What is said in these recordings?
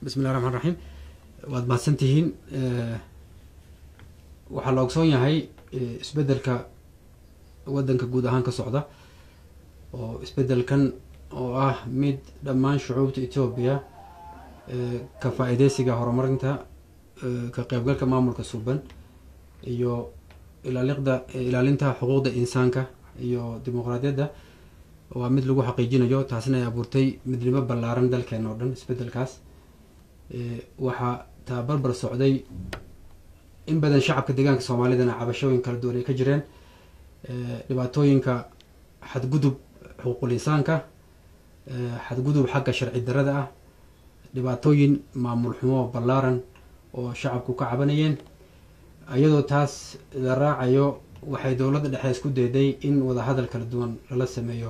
bismillahi raxmaan raxiim waad mahadsan tihiin waxaa la ogsoon yahay isbeddelka waddanka guud ahaan ka socda oo isbeddelkan oo ah mid dhammaan shucuubta etoobiya ka faa-iideysiga horumarinta ka qeybgalka maamulka suuban iyo ilaaliqda ilaalinta xuquuqda insaanka iyo dimuqraadiyadda waa mid lagu xaqiijinayo taasina ay abuurtay midnimo ballaaran dalkeena oo dhan isbeddelkaas waxaa taa barbar socday in badan shacabka deegaanka soomaalidana cabashooyin kala duwan ay ka jireen dhibaatooyinka xadgudub xuquuqul insaanka xadgudub xagga sharci darada ah dhibaatooyin maamul xumo ballaaran oo shacabku ka cabanayeen iyadoo taas la raacayo waxay dowladda dhexe isku dayday in wadahadal kala duwan lala sameeyo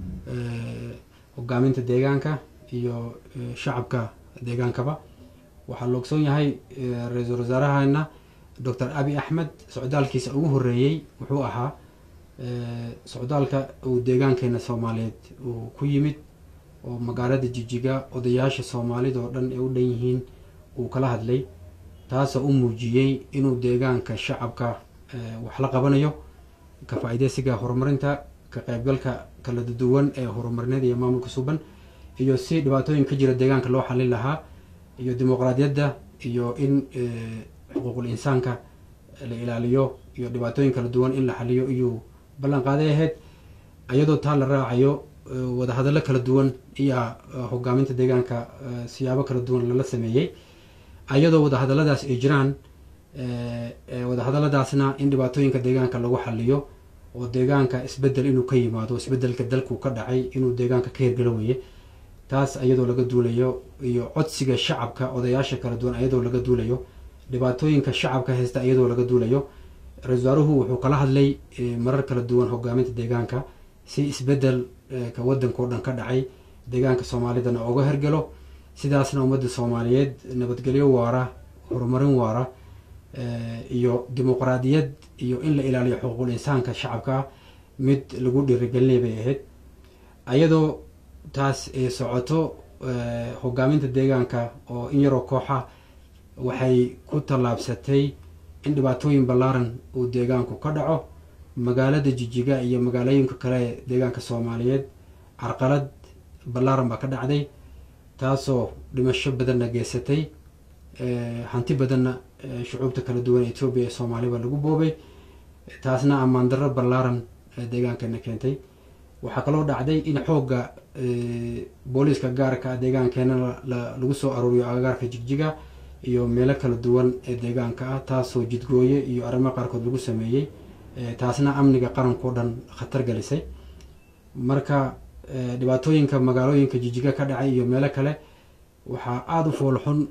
hogaaminta deegaanka iyo shacabka deegaankaba waxaa la ogsoon yahay ra-iisul wasaarahana doctor abi axmed socdaalkiisa ugu horeeyey wuxuu ahaa socdaalka uu deegaankeena soomaaliyeed uu ku yimid oo magaalada jijiga odayaasha soomaalida oo dhan ay u dhan yihiin uu kala hadlay taasoo u muujiyey inuu deegaanka shacabka wax la qabanayo ka faa-ideysiga horumarinta ka qeybgalka kala duwan ee horumarineed iyo maamulka suuban iyo si dhibaatooyin ka jira deegaanka loo xalin lahaa iyo dimuqraadiyadda iyo in xuquuqul insaanka la ilaaliyo iyo dhibaatooyin kala duwan in la xaliyo iyuu ballan qaaday ahayd iyadoo taa la raacayo wadahadallo kala duwan iyo hogaaminta deegaanka siyaabo kala duwan lala sameeyey iyadoo wadahadalladaas ay jiraan wadahadalladaasna in dhibaatooyinka deegaanka lagu xaliyo oo deegaanka isbedel inuu ka yimaado isbedelka dalku ka dhacay inuu deegaanka ka hirgalo weye taas iyadoo laga duulayo iyo codsiga shacabka odayaasha kala duwan iyadoo laga duulayo dhibaatooyinka shacabka haysta iyadoo laga duulayo ra-isul wasaaruhu wuxuu kala hadlay marar kala duwan hogaaminta deegaanka si isbedel ka waddanka o dhan ka dhacay deegaanka soomaalidana oga hergalo sidaasna ummadda soomaaliyeed nabadgelyo waara horumarin waara iyo dimuqraadiyad iyo in la ilaaliyo xuquuqul insaanka shacabka mid lagu dhiirigelinay bay ahayd iyadoo taas ay socoto hogaaminta deegaanka oo in yaroo kooxa waxay ku tallaabsatay in dhibaatooyin ballaaran uu deegaanku ka dhaco magaalada jijiga iyo magaalooyinka kale ee deegaanka soomaaliyeed carqalad ballaaran baa ka dhacday taasoo dhimasho badanna geysatay hanti badanna shucuubta kala duwan ee etoobiya ee soomaaliya baa lagu boobay taasna ammaan darro ballaaran deegaankeena keentay waxaa kaloo dhacday in xoogga booliiska gaarka deegaankeena lagu soo aruuriyo agagaarka jigjiga iyo meelo kala duwan ee deegaanka ah taasoo jidgooye iyo arrimo qaarkood lagu sameeyey taasna amniga qarankao dhan khatar gelisay marka dhibaatooyinka magaalooyinka jijiga ka dhacay iyo meelo kale waxaa aada u foolxun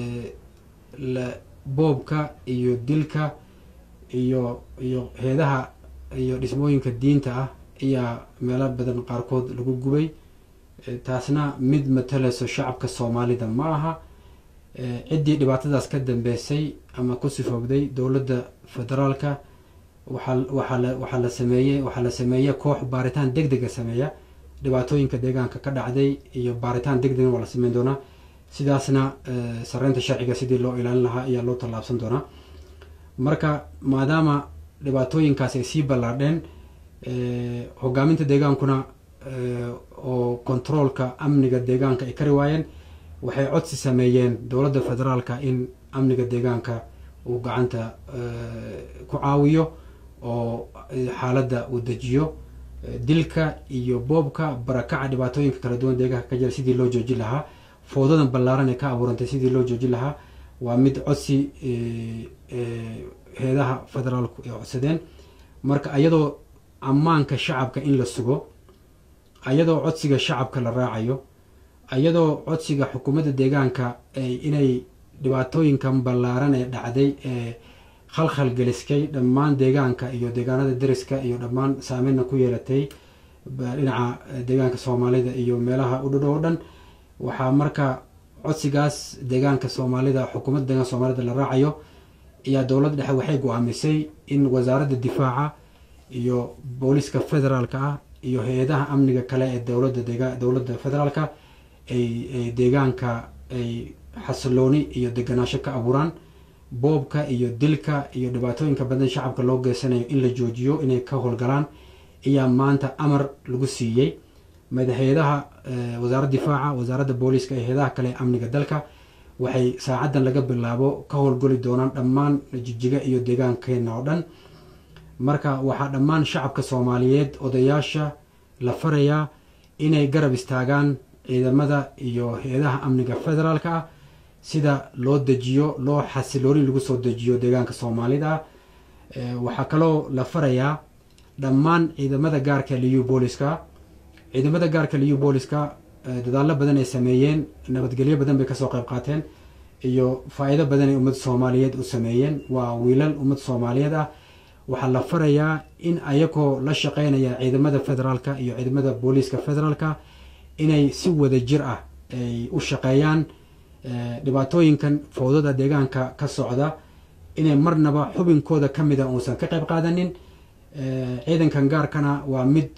boobka iyo dilka iyo iyo heedaha iyo dhismooyinka diinta ah ayaa meelo badan qaarkood lagu gubay taasna mid matalayso shacabka soomaalida ma aha ciddii dhibaatadaas ka dambeysay ama ku sifoogday dowladda federaalka waxaa waxaa la waxaa la sameeyey waxaa la sameeye koox baaritaan deg dega sameeya dhibaatooyinka deegaanka ka dhacday iyo baaritaan deg degna waa la sameyn doonaa sidaasna sareynta sharciga sidii loo ilaalin lahaa ayaa loo tallaabsan doonaa marka maadaama dhibaatooyinkaas ay sii ballaadheen hogaaminta deegaankuna oo controolka amniga deegaanka ay kari waayeen waxay codsi sameeyeen dowladda federaalka in amniga deegaanka uu gacanta ku caawiyo oo xaaladda uu dejiyo dilka iyo boobka barakaca dhibaatooyinka kala duwan deegaanka ka jira sidii loo joojin lahaa foodadan ballaaran ee ka abuurantay sidii loo joojin lahaa waa mid codsi heedaha federaalku ay codsadeen marka iyadoo ammaanka shacabka in la sugo iyadoo codsiga shacabka la raacayo iyadoo codsiga xukuumadda deegaanka inay dhibaatooyinkan ballaaran ee dhacday ee khalkhal geliskay dhammaan deegaanka iyo deegaanada deriska iyo dhammaan saameyna ku yeelatay dhinaca deegaanka soomaalida iyo meelaha u dhadhow o dhan waxaa marka codsigaas deegaanka soomaalida xukuumadda deegaanka soomaalida la raacayo ayaa dowladda dhexe waxay go-aamisay in wasaaradda difaaca iyo booliiska federaalka ah iyo hay-adaha amniga kale ee dowladda deega dowladda federaalka ay ay deegaanka ay xasilooni iyo deganaansho ka abuuraan boobka iyo dilka iyo dhibaatooyinka badan shacabka loo geysanayo in la joojiyo inay ka howlgalaan ayaa maanta amar lagu siiyey madaxeedaha wasaaradda difaaca wasaaradda booliiska iyo heedaha kale amniga dalka waxay saacaddan laga bilaabo ka howlgoli doonaan dhammaan jijiga iyo deegaankeena oo dhan marka waxaa dhammaan shacabka soomaaliyeed odayaasha la farayaa inay garab istaagaan ciidamada iyo hay-adaha amniga federaalka ah sida loo dejiyo loo xasilooni lagu soo dejiyo deegaanka soomaalida ah waxaa kaloo la farayaa dhammaan ciidamada gaarka liu booliska ciidamada gaarka liu booliska dadaallo badan ay sameeyeen nabadgelyo badan bay kasoo qayb qaateen iyo faa-iido badan ay ummadda soomaaliyeed u sameeyeen waa wiilal ummad soomaaliyeed ah waxaa la farayaa in ayagoo la shaqeynaya ciidamada federaalka iyo ciidamada booliiska federaalka inay si wada jir ah ay u shaqeeyaan dhibaatooyinkan fowdada deegaanka ka socda inay marnaba xubinkooda ka mida uusan ka qayb qaadanin ciidankan gaarkana waa mid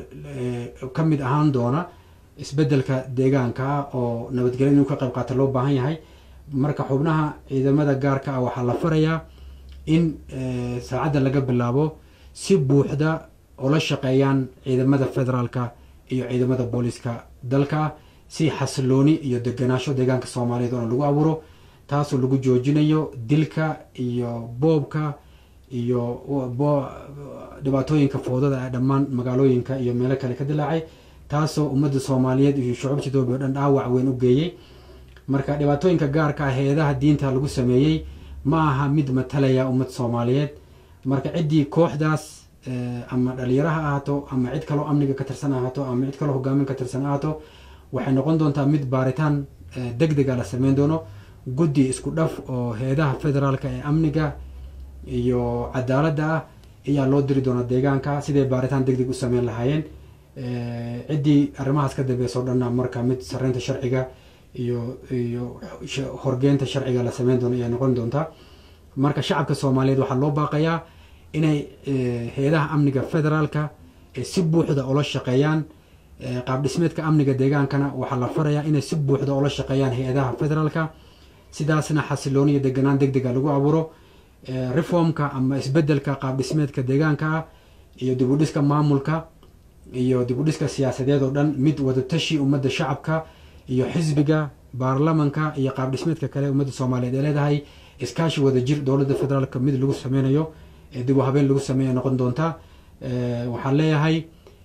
ka mid ahaan doona isbedelka deegaanka ah oo nabadgelya inuu ka qayb qaata loo baahan yahay marka xubnaha ciidamada gaarka ah waxaa la farayaa in saacadda laga bilaabo si buuxda oo la shaqeeyaan ciidamada federaalka iyo ciidamada booliiska dalka si xasilooni iyo deganaasho deegaanka soomaaliyeed oona lagu abuuro taasoo lagu joojinayo dilka iyo boobka iyo dhibaatooyinka foodada ee dhammaan magaalooyinka iyo meelo kale ka dilaacay taasoo ummadda soomaaliyeed iyo shucuubta etoobiya o dhan dhaawac weyn u geeyey marka dhibaatooyinka gaarka ah hay-adaha diinta lagu sameeyey ma aha mid matalaya ummad soomaaliyeed marka ciddii kooxdaas ama dhalinyaro ha ahaato ama cid kaloo amniga ka tirsan ahaato ama cid kaloo hogaamin ka tirsan ahaato waxay noqon doontaa mid baaritaan deg dega la sameyn doono guddi isku dhaf oo hay-adaha federaalka ee amniga iyo cadaaladda ah ayaa loo diri doonaa deegaanka siday baaritaan deg deg u sameyn lahaayeen ciddii arrimahaas ka dambeysa o dhanna marka mid sareynta sharciga iyo iyo horgeynta sharciga la sameyn doono ayay noqon doontaa marka shacabka soomaaliyeed waxaa loo baaqayaa inay hay-adaha amniga federaalka si buuxda oola shaqeeyaan qaab dhismeedka amniga deegaankana waxaa la farayaa inay si buuxda oola shaqeeyaan hay-adaha federaalka sidaasna xasilooni iyo deganaan deg dega lagu abuuro reformka ama isbedelka qaab dhismeedka deegaanka ah iyo dibudhiska maamulka iyo dibudhiska siyaasadeed oo dhan mid wadatashi ummadda shacabka iyo xisbiga baarlamanka iyo qaab dhismeedka kale ummadda soomaaliyeed ee leedahay iskaashi wada jir dowladda federaalka mid lagu sameynayo dib u habeen lagu sameeya noqon doonta waxaan leeyahay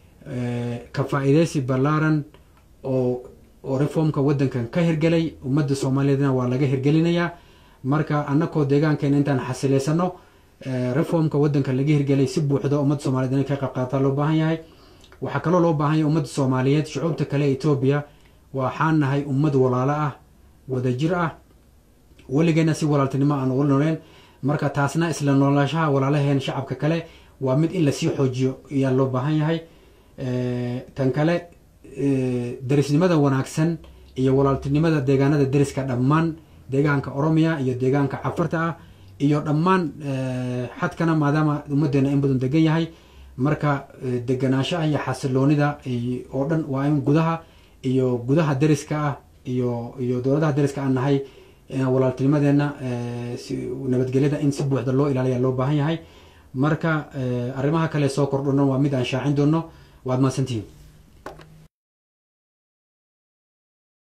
ka faa-iideysi ballaaran oo oo reformka waddankan ka hirgelay ummadda soomaaliyeedna waa laga hirgelinayaa marka annakoo deegaankeena intaan xasileysano reformka waddanka laga hirgelay si buuxda ummadda soomaliyeed inay ka qayb qaata loo baahan yahay waxaa kaloo loo baahan yahay ummadda soomaaliyeed shucuubta kale ee etoobiya waxaan nahay ummad walaalo ah wada jir ah weligeena si walaaltinimo aan ula nooleen marka taasna isla noolaashaha walaalaheen shacabka kale waa mid in lasii xoojiyo ayaa loo baahan yahay tan kale derisnimada wanaagsan iyo walaaltinimada deegaanada deriska dhammaan deegaanka oromiya iyo deegaanka cafarta ah iyo dhammaan xadkana maadaama ummadeena in badan degan yahay marka deganaanshaha iyo xasiloonida oo dhan waa in gudaha iyo gudaha deriska ah iyo iyo dowladaha deriska aan nahay walaaltinimadeena nabadgelyada in si buuxda loo ilaaliya loo baahan yahay marka arrimaha kale soo kordhona waa mid aan shaacin doono waad mahadsantihiin